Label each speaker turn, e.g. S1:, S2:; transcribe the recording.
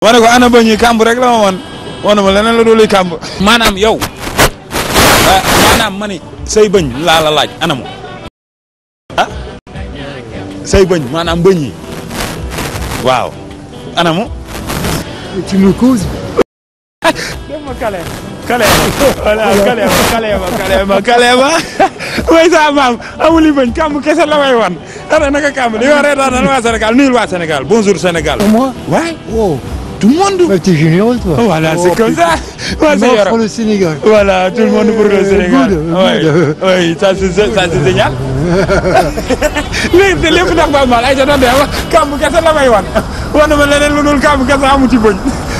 S1: ma ne ko ana bëñ yi kàmb rek la ma wan wana ma leneen la dooluy kàmb maanaam yow maanaam ma ni say bëñ laa la laaj anamu ah say bëñ maanaam bëñ yi waaw anamu
S2: Tu me causes
S1: dem ma kale kale voilà kale ma kale ma kale ma kale ma way sa maam amuli bëñ kàmb kese la may wan ana naka kàmb di wax reetaan waa Sénégal nuyul waa Sénégal bonjour Sénégal
S2: pour moi
S1: waay
S2: Oh,
S1: tout le monde
S2: bah, t'es généreux, toi.
S1: voilà
S2: Oh,
S1: c'est comme
S2: putain.
S1: ça ouais,
S2: Tu
S1: c'est
S2: m'offres
S1: Yoro.
S2: le Sénégal.
S1: Voilà, tout le monde pour le
S2: Euh,
S1: Sénégal.
S2: good,
S1: oui,
S2: good.
S1: oui, ça c'est ça c'est génial. léegi lépp ndax Baye Mal ay sa doon de kàmb kese la may wan wan na ma leneen lu dul kàmb kese amu ci bëñ